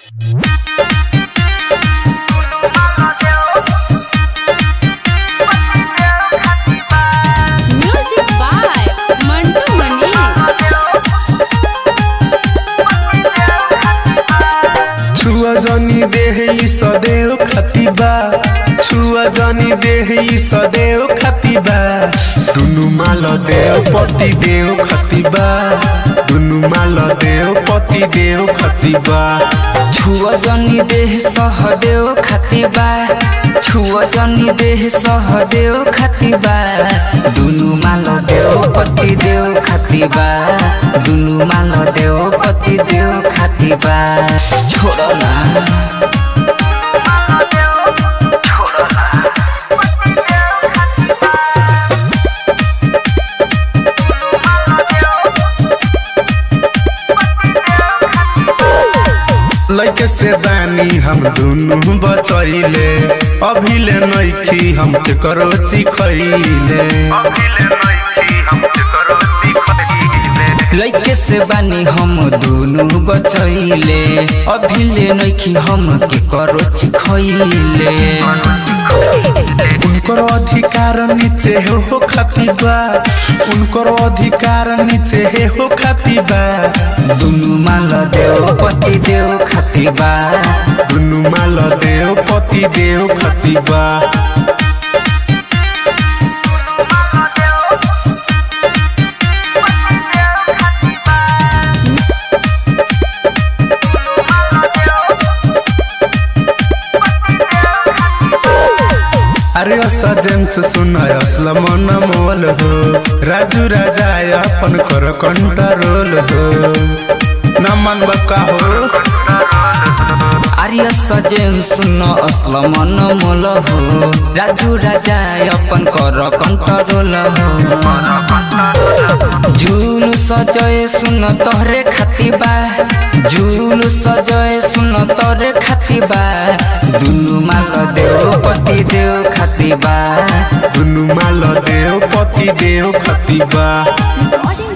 music by Mantu मनी छुआ जनी देह ई सदैव खतिबा छुआ जनी देह ई सदैव खतिबा दुनु माल देव पति देव खतिबा दुनु माल देव पति देव खतिबा छुअ जनी देह सहदेव खातिबा छुअ जनी देह सहदेव खातिबा दुनु माल देव पति देव खातिबा दुनु माल देव पति देव खातिबा छोड़ ना लैके से बानी हम दुनु बचैले अभिले नैखी हम के करो चिखैले लैके से बानी हम दुनु बचैले अभिले नैखी हम के करो खैले उनको अधिकार नीचे हे हो खतिबा उनको अधिकार नीचे हे हो खतिबा दुनु माल देव पति देव खातिबा दुनु माल देव पति देव खतिबा अरे असा जेम्स सुनाय असला मन मोल हो राजू राजा अपन कर कंट्रोल हो न मन बका हो आर्य सजेन सुन असल मन मोल हो राजू राजा अपन कर कंट्रोल हो झूल सजय सुन तोहरे खातिबा झूल सजय सुन तोहरे खातिबा दुनु माल देव पति देव खातिबा दुनु माल देव पति देव खतिबा Recording